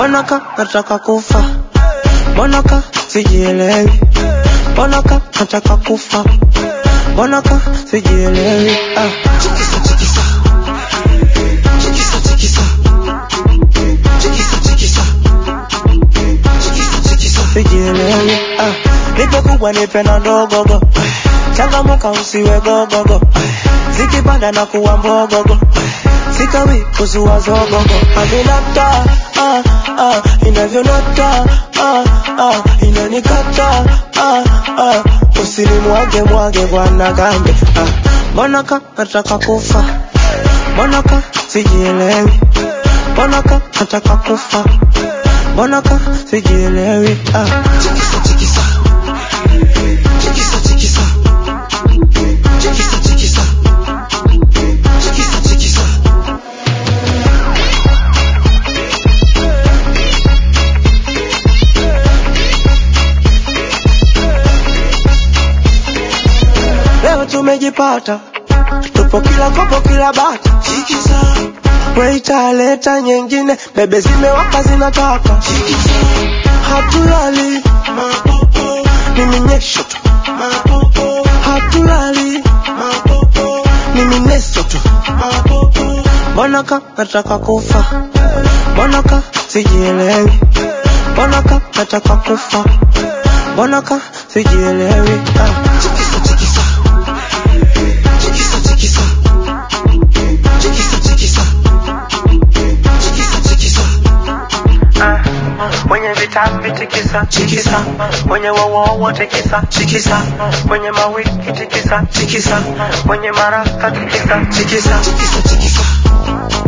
mbona ka nataka kufa mbona ka sijielewi mbona ka nataka kufa mbona ka sijielewi ah. Chikisa, chikisa. Chikisa, chikisa. Chikisa, chikisa. Chikisa, chikisa. sijielewi ah. nipe kubwa nipe na ndogogo changamuka usiwe gogogo zikipanda na kuwa mbogogo sikawi kuzua zogogo aminata ah, ah, inavyonata ah, ah, inanikata ah, ah, usinimwage mwage bwana gambe ah. mbona ka nataka kufa mbona ka sijielewi mbona ka nataka kufa mbona ka sijielewi ah. Chikisa, chikisa. Chikisa, chikisa. Chikisa, chikisa. Chikisa, chikisa. leo tumejipata tupo kila kopo kila bata Chikisa. Waita leta nyingine bebe zimewaka zinataka Chikisa. hatulali Mapopo. ni minyesho tu Mapopo. hatulali Mapopo. ni mineso tu Mapopo. mbona ka nataka kufa mbona ka sijielewi mbona ka nataka kufa mbona ka sijielewi ah. Chikisa, chikisa. Chikisa, chikisa. Chikisa, chikisa. Chikisa, chikisa. Kwenye vitambi tikisa Tikisa. kwenye wowowo tikisa Tikisa. kwenye mawiki tikisa Tikisa. kwenye marasta tikisa Tikisa, tikisa, tikisa.